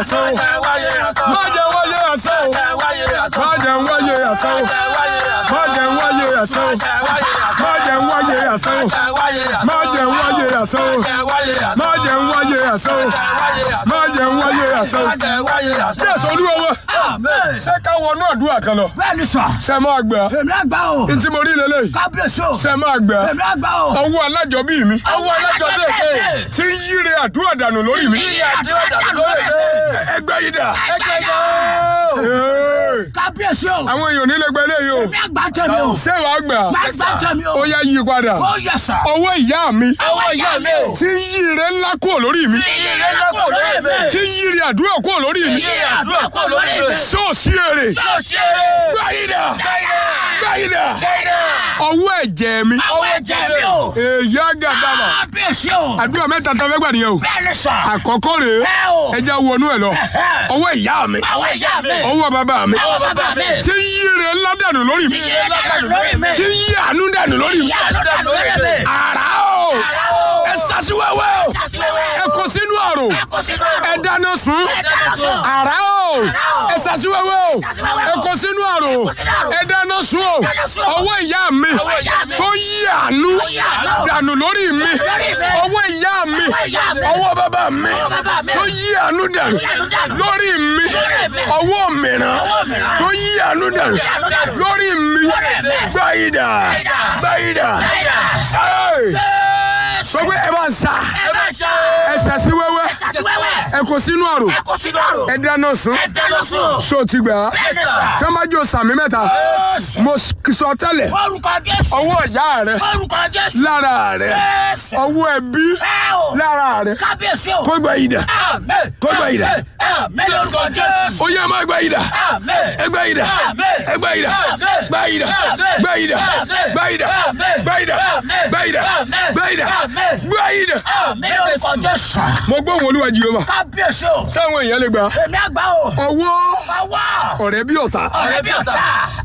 asán o. Má jẹ́ wáyé asán o. Má jẹ́ wáyé asán o. Má jẹ́ wáyé asán o. Má jẹ́ wáyé asán o. Má jẹ́ wáyé asán o. Má jẹ́ wáyé asán o. Má jẹ́ wáyé asán o. Jésù olúwa wa. Ṣé ká wọnú àdúrà kan lọ? bẹ́ẹ̀ni sà Ṣé máa gbà? èmi àgbà o Ntí mo rí lélẹ́yìí. kábíyèsí o Ṣé máa gbà? èmi àgbà o. Ọwọ́ alájọbí mi. Ọwọ́ alájọbí èké. Tí ń yíre àdúrà dànù lórí mi. Ẹgbẹ́ yìí dà. Ee. kábíyèsí o Àwọn èèyàn nílé gbẹ léyìí o. èmi àgbà tẹ̀mí o Ṣé wàá gbà? Má gbà tẹ̀mí o. Ó yá yí padà. ó yẹ sà. Ọwọ́ ìyá mi. ọwọ́ ìyá mi o. Tí ń yíre ńlá kúrò lórí mi. ìyẹn lọ́kọ̀ lórí mi. Tí ń yíre àdúrà kúrò lórí mi. ìyẹn àdúrà kọ̀ lórí mi. Ṣọ́ọ̀ṣì èrè. yóò ṣe Gbáyìdà. Gbáyìdà. é. Ọwọ́ ẹ̀jẹ̀ mi. ọwọ́ ẹ̀jẹ̀ mi o. Èyí àgàdàmà. kábíyèsí o. Àdúrà mẹ́ta tó fẹ́ gbà nìyẹn o. bẹ́ẹ̀ni sà. Àkọ́kọ́ rèé. ẹ o. Ẹ já wọnú ẹ̀ lọ. Ọwọ́ ìyá mi. ọwọ́ ìyá mi. Ọwọ́ bàbá mi. ọwọ́ bàbá mi. Tí ń yíre ńlá dànù lórí mi. ìyẹn lọ́kọ̀ lórí mi. Tí ń yí àánú dànù lórí mi. ìyá lọ́kọ̀ lórí mi. Àrá o. o. Ẹ sasiwẹ́wẹ́ o. Sasiwẹ́wẹ́. Ẹ kó sínú àrò. ẹ kó sínú àrò. Ẹ dáná sun. Ẹ dáná sun. Àrá o. o. Ẹ sasiwẹ́wẹ́ o. Sasiwẹ́wẹ́ Ẹ o. kó sínú àrò. kó sínú àrò. Ẹ dáná sun o. dáná sun o. Ọwọ́ ìyá mi. Ọwọ́ ìyá mi. Tó yí àánú yí àánú. dànù lórí mi. Lórí mi. Ọwọ́ ìyá mi. Ọwọ́ ìyá mi. Ọwọ́ bàbá mi. Ọwọ́ bàbá mi. Tó yí àánú dànù yí àánú dànù. lórí mi. Lórí mi. Ọwọ́ mìíràn Ọwọ́ mìíràn. tó yí àánú dànù àánú dànù. lórí mi. Lórí mi. Gbáyìdà. Gbáyìdà. Gbáyìdà. Gbáyìdà. Hey! Jésù. Sọ pé ẹ máa sà. ẹ bá ṣe. Ẹ ṣàṣì wẹ́wẹ́. Sasiwẹ́wẹ́. Ẹ kó sínú àrò. ẹ kó sínú àrò. Ẹ dáná sun. ẹ dáná sun. Ṣó o ti gbà á? Bẹ́ẹ̀ni sà. Tí wọ́n bá jó sàmì mẹ́ta, Jésù. mo sọ tẹ́lẹ̀. orúkọ Jésù. Ọwọ́ ìyá rẹ̀ orúkọ Jésù. lára rẹ̀. Jésù. Ọwọ́ ẹbí ẹ o. lára rẹ̀. kábíyèsí o. Kó gbà yìí dà. Àmín. Kó gbà yìí dà. Àmín lórúkọ Jésù. Ó yẹ máa gbà yìí dà. Àmín. Ẹ gbà yìí dà. Àmín. Ẹ gbà yìí dà. Àmín. Gbà yìí dà. Àmín. Gbà yìí dà. Àmín. Gbà yìí dà. Àmín. Gbà yìí dà. Àmín. Gbà yìí dà. Àmín. Gbà yìí dà. Àmín. Gbà yìí dà. Àmín lórúkọ Jésù. Mo gbọ́ òun olúwa Jèhófà. kábíyèsí o. Sáwọn èèyàn lè gbà. èmi àgbà o. Ọwọ́ ọwọ́. ọ̀rẹ́ bí ọ̀tá. ọ̀rẹ́ bí ọ̀tá.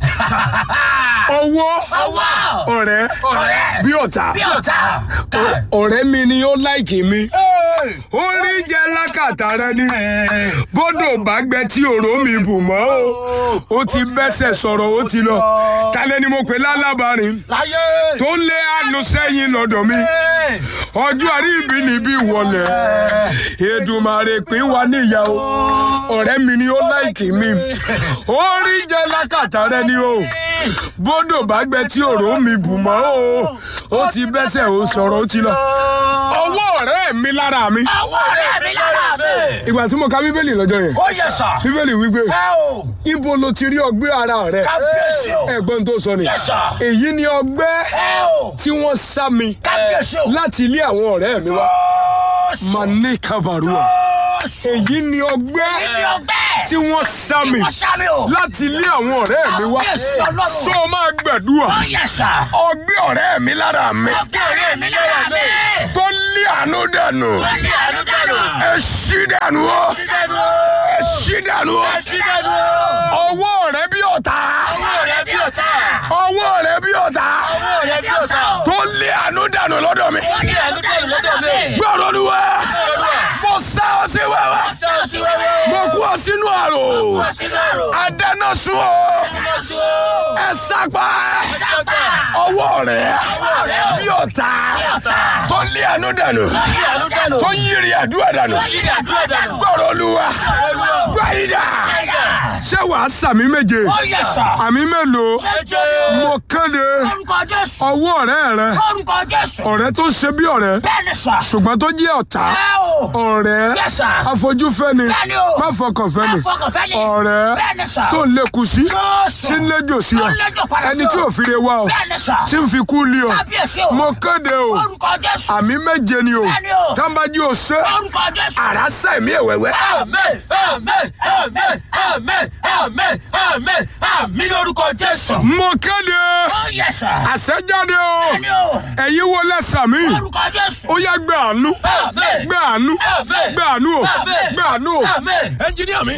Ọwọ́ ọwọ́. ọ̀rẹ́ ọ̀rẹ́ bí ọ̀tá. bí ọ̀tá. Ọ̀rẹ́ mi ni ó láìkì mi. Orí jẹ́ lákàtà rẹ ni. Bọ́dọ̀ bá gbẹ tí òró mi bù mọ́ o. Ó ti bẹ́sẹ̀ sọ̀rọ̀ ó ti lọ. Talẹ́ ni mo pè lálábàárín. láyé. Tó lé àánú sẹ́yìn lọ́dọ̀ mi. Ọjọ́ àrí ibi níbí wọlé. Èdùmàrè pín wa níyàwó. Ọ̀rẹ́ mi ni ó láìkì mi. Orí jẹ́ lákàtà rẹ ni o. Bọ́dọ̀ bá gbẹ tí òró mi bù mọ́ o. Ó ti bẹ́sẹ̀ ó sọ̀rọ̀ ó ti lọ. Ọwọ́ ọ̀rẹ́ mi lára mi. ọwọ́ ọ̀rẹ́ mi lára mi. Ìgbà tí mo ka Bíbélì lọ́jọ́ yẹn. ó yẹ sà. Bíbélì wípé ẹ o. ibo lo ti rí ọgbẹ́ ara rẹ. kábíyèsí o. Ẹ̀gbọ́n tó sọ ni. Yes, sir. Èyí ni ọgbẹ́ ẹ o. tí wọ́n sá mi kábíyèsí o. láti ilé àwọn ọ̀rẹ́ mi wá. Jésù. Mane Kavarua. Jésù. Èyí ni ọgbẹ́ Èmi ọgbẹ́. tí wọ́n sá mi wọ́n sá mi o. láti ilé àwọn ọ̀rẹ́ mi wá. Kábíyèsí Ọlọ́run. Sọ máa gbàdúrà. ó yẹ sà. Ọgbẹ́ ọ̀rẹ́ mi lára mi ọgbẹ́ ọ̀rẹ́ mi lára mi. tó lé àánú dànù. ó ní àánú dànù. Ẹ ṣí dànù o. dídẹ́nu o. Ẹ ṣí dànù o. dídẹ́nu o. Ọwọ́ rẹ bí ọ̀tá. ọwọ́ ọ̀rẹ́ bí ọ̀tá. Ọwọ́ rẹ bí ọ̀tá. ọwọ́ ọ̀rẹ́ bí ọ̀tá. Tó lé àánú dànù lọ́dọ̀ mi. ó ní àánú dànù lọ́dọ̀ mi. Gbọ́dọ̀ Olúwa. Olúwa. Mo sá ọ sí wẹ́wẹ́. sọ sí wẹ́wẹ́. Mo kú ọ sínú àrò. wọ́n sínú àrò. Adáná sun o. wọ́n sún o. Ẹ sápá. sábà. Ọwọ́ rẹ ọwọ́ rẹ̀ bí ọ̀tá. ọ̀tá. Tó lé àánú dànù. ó ní àánú dànù. Tó yírí àdúrà dànù. ó ní àdúrà dànù. Gbọ́dọ̀ Olúwa. Gbáyìdá. Ṣé wàá sàmì méje? ó yẹ sà. Àmì mélòó? ẹjọ́ Mo kéde orúkọ Jésù. ọwọ́ ọ̀rẹ́ rẹ. orúkọ Jésù. Ọ̀rẹ́ tó ṣe bí ọ̀rẹ́. bẹ́ẹ̀ni sà. Ṣùgbọ́n tó jẹ́ ọ̀tá. ẹ o. Ọ̀rẹ́. Yes, sir. Afojúfẹ́ni. Bẹ́ẹ̀ni o. Má fọkànfẹ́ ni. Afọkànfẹ́ni. Ọ̀rẹ́. Bẹ́ẹ̀ni sà. Tó ń lékun sí. Jésù. Tí ń léjò sí ọ. Tó ń léjò padà sí Ẹni ọ. tí ò fi re wá ọ. Bẹ́ẹ̀ni sà. Tí ń fi kú lé ọ. Kábíyèsí o. Mo kéde o. orúkọ Jésù. Àmì méje ni o. Bẹ́ẹ̀ni o. Tábàjí o ṣe. orúkọ Jésù. Àrá sẹ̀mí ẹ̀wẹ̀wẹ̀. Àmín, àmín, àmín, àmín, àmín, àmín, àmín lórúkọ Jésù. Mo kéde. Ó yẹ sà. Àṣẹjáde o. Bẹ́ẹ̀ni o. Ẹ̀yin wo lẹ́sà mí. Orúkọ Jésù. Ó yá gbé àánú. Àmín. Gbé àánú. Àmín. Gbé àánú o. Àmín. Gbé àánú o. Àmín. ẹnjiníà mi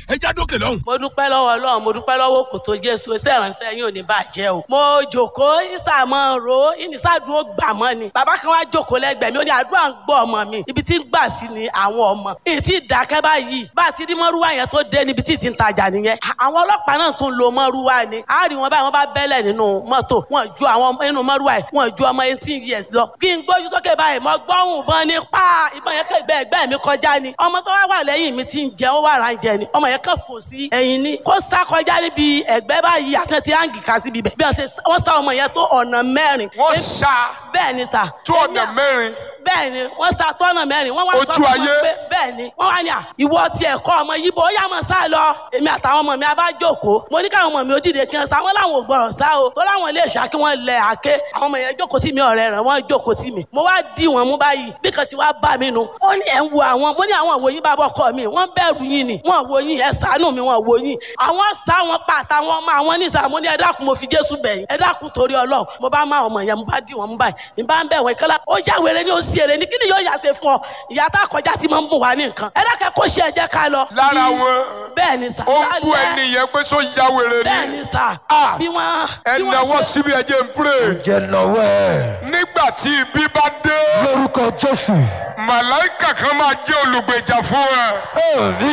ẹja dókè lọ́hùn. mo dúpẹ́ lọ́wọ́ ọlọ́run mo dúpẹ́ lọ́wọ́ kò tó jésù ẹsẹ̀ ìránṣẹ́ yín ò ní bàjẹ́ o. mo jòkó ìsàmọ́ ro ìnísàdúró gbà mọ́ ni bàbá kan wá jòkó lẹ́gbẹ̀ẹ́ mi ó ní àdúrà ń gbọ́ ọmọ mi ibi tí ń gbà sí ni àwọn ọmọ èyí tí ìdákẹ́ báyìí bá a ti rí mọ́rúwá yẹn tó dé níbi tí ì ti ń tajà nìyẹn àwọn ọlọ́pàá náà tún lo mọ́rúwá ni a rí wọn báyìí wọn bá bẹ́lẹ̀ nínú mọ́tò wọn ju àwọn nínú mọ́rúwá yìí wọn ju ọmọ eighteen years lọ kí n gbójú sókè báyìí mo gbọ́hùn ìbọn ní pa ìbọn yẹn kẹgbẹ́ ẹgbẹ́ mi kọjá ni ọmọ tó wá wà lẹ́yìn mi ti ń jẹ ó wà rà ń jẹ ni ọmọ yẹn kàn fò sí ẹ̀yìn ni kó sá kọjá níbi ẹ̀gbẹ́ báyìí àti ti áǹgì kà síbi bẹ̀ bí wọ́n sá ọmọ yẹn tó ọ̀nà mẹ́rin wọ́n ṣá bẹ́ẹ̀ ni sà tó ọ̀nà mẹ́rin bẹ́ẹ̀ ni wọ́n sa tọ́nà mẹ́rin wọ́n wá sọ Ojú fún ayé. wọn pé bẹ́ẹ̀ ni wọ́n wá ní à ìwọ ti ẹ̀kọ́ ọmọ yìí bó ó yá mọ̀ sá lọ èmi àtàwọn ọmọ mi a bá jókòó mo ní káwọn ọmọ mi ó dìde kí wọ́n sá wọ́n láwọn ò gbọ́dọ̀ sá o tó láwọn ilé ìṣá kí wọ́n lẹ àké àwọn ọmọ yẹn jókòó tì mí ọ̀rẹ́ rẹ̀ wọ́n jókòó tì mí mo wá dì wọ́n mú báyìí bí kan ti wá bá mi nu ó ní ẹ̀ ń wo àwọn mo ní àwọn òwò yín bá bọ́ kọ́ mi wọ́n bẹ̀rù yín ni wọ́n wo yín ẹ̀ ṣàánú mi wọ́n wo yín àwọn sá wọn pa àtàwọn ọmọ àwọn ní sàmú ní ẹ dákun mo fi Jésù bẹ̀ yín ẹ dákun torí Ọlọ́run mo bá má ọmọ yẹn mo bá dì wọ́n mú báyìí mi bá ń bẹ̀ wọ́n ìkọlá ó já wèrè ní ó sì èrè ní kí ni yóò yà ṣe fún ọ ìyá tá a kọjá tí mo ń bùn wá ní nǹkan ẹ dákẹ́ kó ṣe ẹ̀jẹ̀ ká lọ. lára Bí- wọn bẹ́ẹ̀ ni sà ó ń bú lálẹ́- ẹni yẹn pé sọ ya wèrè bẹ́ẹ̀ ni ni sà Ah. bí wọ́n ẹ bí wọ́n náwó ṣe- síbi ẹjẹ ń pray jẹ́ lọ́wọ́ ẹ̀ nígbà tí ibi bá dé lórúkọ jésù màláìkà kan máa jẹ́ olùgbèjà fún ẹ. òní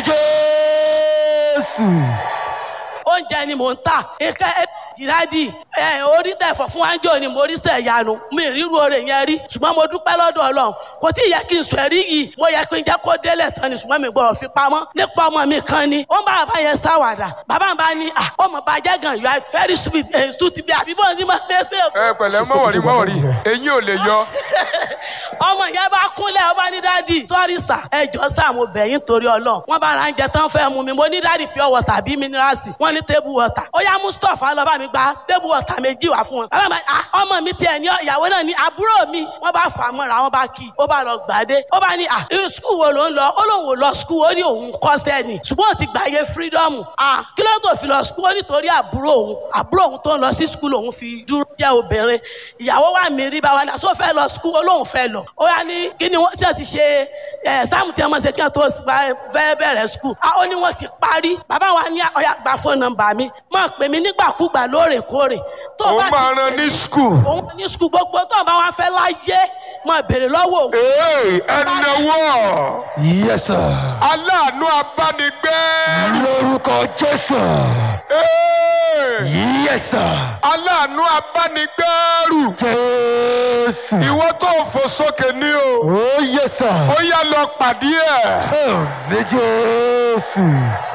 jésù oúnjẹ ni mò ń tà ike jìrádì ẹ orí tẹ̀fọ̀ fún wájú ni mo rí sẹ̀ yanu mi ríru oore yẹn rí ṣùgbọ́n mo dúpẹ́ lọ́dọ̀ ọlọ́run kò tí ì yẹ kí n sọ ẹ̀rí yìí mo yẹ kí n jẹ́ kó délẹ̀ tán ni ṣùgbọ́n mi gbọ́dọ̀ fi pamọ́ nípa ọmọ mi kan ni ó ń bá bàbá yẹn sáwàdà bàbá mi bá ní à ọmọ bàjẹ́ gan you are very sweet ẹ̀ sùn ti bí àbíbọ̀ ní ma ṣe é ṣe ẹ pẹ̀lẹ́ mọ̀wọ̀rí mọ̀wọ̀rí eyín ò lè yọ. ọmọ yẹn bá kúnlẹ̀ ọba ní dádì sọ́rí sà ẹjọ́ sà mo bẹ̀ yín torí ọlọ́run wọ́n bá ra oúnjẹ tán fẹ́ mu mi mo ní dádì pure water bí minerals wọ́n ní table water ó yá mustapha lọ bá mi gba table water méjì wá fún wọn. bàbá mi ah ọmọ mi tiẹ̀ ní ìyàwó náà ní àbúrò mi wọ́n bá fà á mọ́ra wọ́n bá kí i ó bá lọ gbàdé ó bá ní ah irú skul wo ló ń lọ ó lóun ò lọ skul ó ní òun kọ́sẹ́ ni ṣùgbọ́n ó ti gbàyè freedom ah kí ló tó fi lọ skul ó nítorí àbúrò òun àbúrò òun tó ń lọ sí skul òun fi dúró jẹ́ obìnrin ìyàwó wa mi rí báwa ní àṣọ fẹ́ lọ skul ó lóun fẹ́ lọ ó yá ní kí ni wọ́n tí wọ́n ti ṣe ẹ̀ sáàmù tí wọ́n ṣe kí wọ́n tó gba- fẹ́ bẹ̀rẹ̀ skul ah ó ní wọ́n ti parí bàbá wa ní ọ̀yà gba fóònù nọ́mbà mi máa pè mí nígbàkúgbà lóòrèkóòrè tó ó bá ti máa ran ní skul. òun ní skul gbogbo tó bá wá fẹ́ láyé máa béèrè lọ́wọ́ òun ee ẹ náwó yẹsà aláàánú abánigbé. lórúkọ jésù Ee, yẹsà aláàánú abánigbẹ́rù. jésù ìwọ tó fò sókè ní o. ó yẹsà ó yá lọ pàdé ẹ̀. òní jésù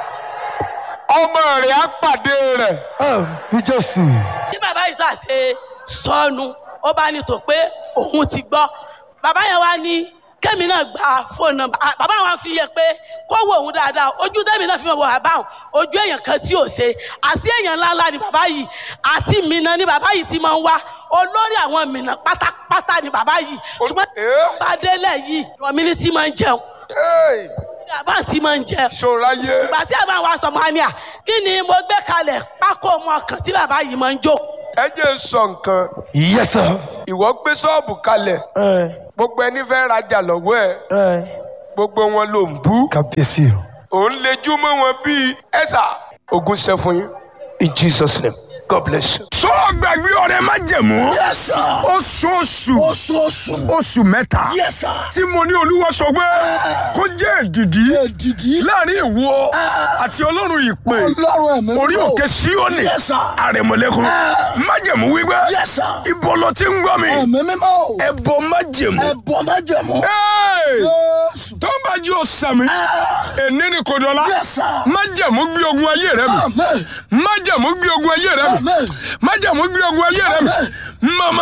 ọmọ rẹ̀ á pàdé rẹ̀. òní jésù bí bàbá yìí ṣàṣe sọnù ó bá ní tó pé òun ti gbọ́ bàbá yẹn wá ní kẹ́mi náà gba fóònù nọ́mbà Ah, bàbá wa fi yẹ pé kó wo òun dáadáa ojú tẹ́mi náà fi wọ bàbá òun ojú èèyàn kan tí ò ṣe àti èèyàn ńláńlá ni bàbá yìí àti mìíràn ni bàbá yìí ti máa ń wá olórí àwọn mìíràn pátápátá ni bàbá yìí ṣùgbọ́n Eh? bá délẹ̀ yìí rọ̀mí ní tí máa ń jẹun Ee, bàbá tí máa ń jẹun ṣòráyé. ìgbà tí àbá wa sọ mọ́ ni à kí ni mo gbé kalẹ̀ pákó ọmọ kan tí bàbá yìí máa ń jókòó ẹ jẹ́ n sọ nǹkan. yẹsà ìwọ gbé ṣọ́ọ̀bù kalẹ̀ gbogbo ẹni fẹ́ rajà lọ́wọ́ ẹ̀ gbogbo wọn ló ń bú. kábíyèsí o òun lejú mọ́ wọn bíi ẹ̀sà ogun ṣe fún yín in jesus name god bless you. sọ gbàgbé ọrẹ má jẹmú Yes, sir. oṣooṣù Oṣooṣù. oṣù mẹ́ta Yes, sir. tí mo ní olúwa sọ pé kó jẹ́ èdìdí Èdìdí. láàrin ìwọ àti ọlọ́run ìpè Ọlọ́run ẹ̀mí orí mímọ́. òkè síónì Yes, sir. àrẹ̀mọ̀lẹ́kùn májẹ̀mú wípé Yes, sir. ibo ló ti ń gbọ́ mi Ẹ̀mí mímọ́. ẹ̀bọ májẹ̀mú. Ẹ̀bọ̀ májẹ̀mú. Hey! Jésù. tó ń bá jí o sàmì èní ni kò dọ̀la Yes, sir. májẹ̀mú gbé ogun ayé rẹ mi Amen. májẹ̀mú gbé ogun ayé rẹ mi Amen. májẹ̀mú gbé ogun ayé rẹ mi màmá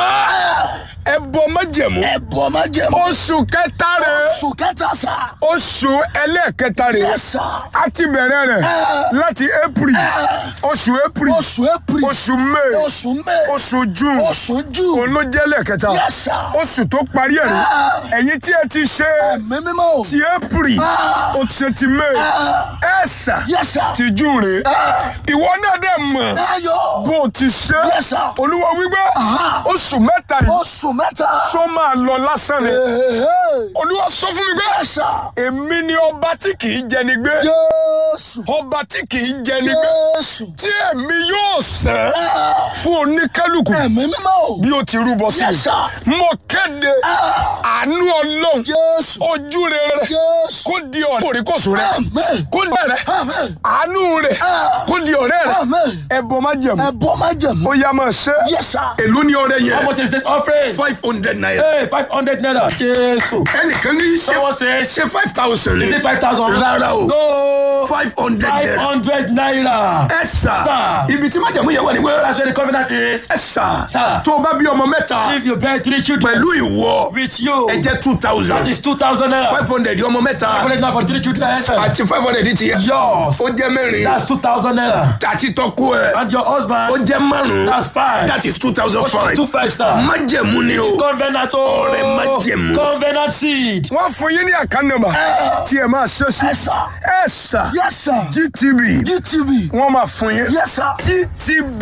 ẹbọ májẹ̀mú Ẹ̀bọ̀ májẹ̀mú. oṣù kẹta rẹ Oṣù kẹta sà. oṣù ẹlẹ́ẹ̀kẹta rẹ Yes, sir. a ti bẹ̀rẹ̀ rẹ̀ láti april oṣù april Oṣù April. oṣù may Oṣù May. oṣù june Oṣù June. òun ló jẹ́ lẹ́ẹ̀kẹta Yes, sir. oṣù tó parí ẹ̀ rí ẹ̀yin tí ẹ ti ṣe Ẹ̀mí mímọ́. ti april o ti ṣe ti may ẹ ṣá Yes, sir. ti june rè ìwọ náà dẹ̀ mọ̀ Ayọ̀. bó o ti ṣe Yes, sir. olúwa wípé oṣù mẹ́ta yìí Oṣù mẹ́ta. sọ máa lọ lásán ni Hey, olúwa sọ fún mi pé Yes, sir. èmi ni ọba tí kì í jẹni gbé Jésù. Jésù. ọba tí kì í jẹ ní gbé Jésù. tí ẹ̀mí yóò sẹ́ fún oníkálukú Ẹ̀mí mímọ́ o. bí ó ti rúbọ sí Yes, sir. i mo kéde àánú ọlọ́run Jésù. ojú rere Jésù. kó di ọ̀rẹ́ kòríkòsù rẹ Amen. kó di ọ̀rẹ́ Amen. àánú rẹ kó di ọ̀rẹ́ rẹ Amen. ẹbọ má jẹ̀mú Ẹ̀bọ má jẹ̀mú. ó yá máa ṣe Yes, sir. èló ní ọrẹ How yẹn much is this offering? five hundred naira Hey, five hundred naira. Jésù. ẹnìkan ní ṣe Someone says, ṣe five thousand is ní it five thousand? Rárá o. No. five hundred Five naira hundred naira. ẹ sà Sir. ibi tí májẹ̀mú yẹn wà ní wẹ́rẹ́ That's where the covenant is. ẹ sà Sir. tó o bá bí ọmọ mẹ́ta If you bear three children pẹ̀lú ìwọ with you, ẹ jẹ́ two that thousand is two thousand naira. five hundred ọmọ mẹ́ta Five hundred naira for three children. àti five hundred ti yẹ Yours. ó jẹ́ mẹ́rin That's two thousand naira. àti tọ́kú ẹ And your ó husband, jẹ́ márùn-ún that's five. that is two thousand five Two five star. májẹ̀mú ni o Covenant Ọrẹ oh. májẹ̀mú. Covenant seed. wọ́n fún yín ní àkànnàmà tí ẹ máa ṣe sí Yes, sir. ẹ sà Yes, sir. gtb GTB. wọ́n máa fún yín Yes, sir. gtb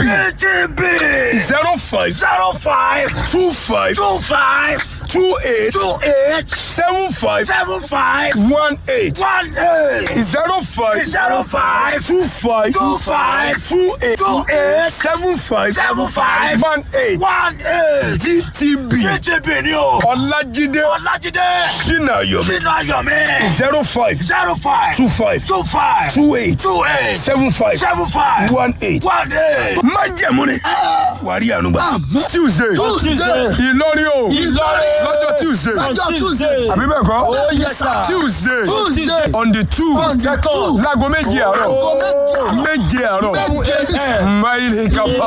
zero five Zero five. two five Two five. two eight Two eight. seven five Seven five. one eight One eight. zero five Zero five. two five Two five. two eight Two eight. seven five Seven five. one eight One eight. gtb GTB ni o. ọlájídé Ọlájídé. sinayomi Sínú Ayọ̀mí. zero five Zero five. two five Two five. two eight Two eight. seven five Seven five. one eight. One eight. májẹ̀mú ni wàá rí àánú gbà. tuesday Tuesday. ìlọrin o Ìlọrin. lọ́jọ́ tuesday Lọ́jọ́ Tuesday. àbí bẹ́ẹ̀ kọ́ Oh, yes, sir. tuesday Tuesday. on the two On the two. láago méje àárọ̀ Aago méje. méje àárọ̀ Méje. máìlì kápá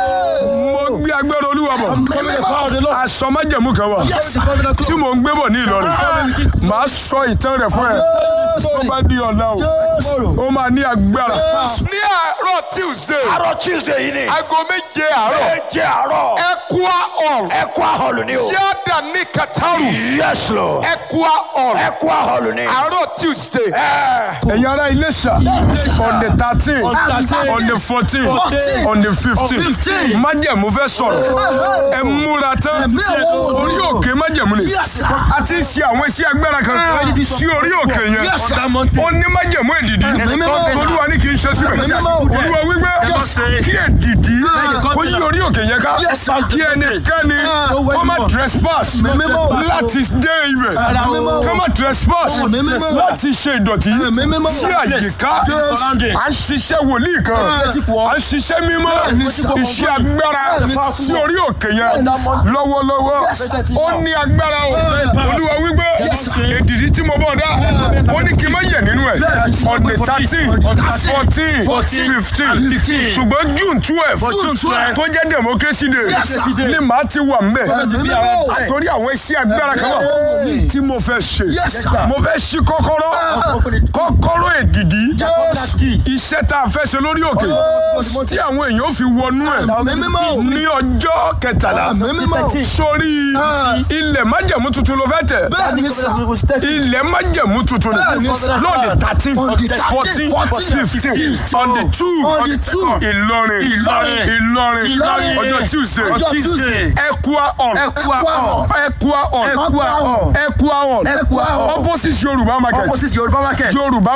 mo gbé agbára olúwa bọ̀ aṣọ májẹ̀mú kan wà Yes, sir. tí mò ń gbé bọ̀ ní ìlọrin màá sọ ìtàn rẹ̀ fún ẹ tó bá di ọ̀la o ó máa ní agbára. ní àárọ̀ tuesday Àárọ̀ Tuesday yìí ni. aago méje àárọ̀ Méje àárọ̀. ẹkúá hall Ẹ̀kọ́ àhọlù ni o. yáàdà ní kataru Yes, Lord. ẹkúá hall Ẹ̀kọ́ àhọlù ni. àárọ̀ tuesday ẹ̀yin ará iléṣà on the thirteen On the 13, on the fourteen 14, on the fifteen 15. májẹ̀mú fẹ́ sọ̀rọ̀ ẹ múra tán Ẹ̀mí àwọn orí wòlíì. òkè májẹ̀mú ni Yes, sir. a ti ń ṣe àwọn iṣẹ́ agbára kan sí orí òkè yẹn Yes, sir. ó ní májẹ̀mú èdìdí Ẹ̀mí mímọ́. olúwa ní kì í ṣe síbẹ̀ Ẹ̀mí mímọ́. olúwa wípé Yes. kí èdìdí kó yí orí òkè yẹn ká Yes, sir. kí ẹnikẹ́ni kó má trespass Ẹ̀mí mímọ́. láti dé ibẹ̀ Ẹ̀mí mímọ́. kó má trespass Ẹ̀mí mímọ́. láti ṣe ìdọ̀tí Ẹ̀mí mímọ́. sí àyíká Yes. à ń ṣiṣẹ́ wòlíì kan à ń ṣiṣẹ́ mímọ́ Bẹ́ẹ̀ni, sir. iṣẹ́ agbára Bẹ́ẹ̀ni, sí orí òkè yẹn lọ́wọ́lọ́wọ́ ó ní agbára o olúwa wípé èdìdí tí mo bọ̀ dá ó ní kí n má yẹ̀ nínú ẹ̀ on the thirteen fourteen fifteen ṣùgbọ́n june twelve June 12. tó jẹ́ democracy day Yes, sir. ni màá ti wà mbẹ̀ Ẹ̀mí mímọ́. torí àwọn iṣẹ́ agbára kan wà tí mo fẹ́ ṣe Yes, sir. mo fẹ́ ṣí kọ́kọ́rọ́ kọ́kọ́rọ́ èdìdí Yes. iṣẹ́ tá a fẹ́ ṣe lórí òkè tí àwọn èèyàn ó fi wọnú ẹ̀ Ẹ̀mí mímọ́. ní ọjọ́ kẹtàlá Ẹ̀mí mímọ́. sórí ilẹ̀ májẹ̀mú tuntun ló fẹ́ tẹ̀ Bẹ́ẹ̀ni sà. ilẹ̀ májẹ̀mú tuntun Bẹ́ẹ̀ni, sir. lọ́ọ̀dì thirteen On the 13, fourteen 14, fifteen on the two On the two. ìlọrin Ìlọrin. ìlọrin Ìlọrin. ọjọ́ tuesday Ọjọ́ Tuesday. ẹkua on Ẹ̀kọ́ àhọ̀. ẹkua on Ẹ̀kọ́ àhọ̀. ẹkua on Ẹ̀kọ́ àhọ̀. opposite yorùbá market Opposite Yorùbá market. yorùbá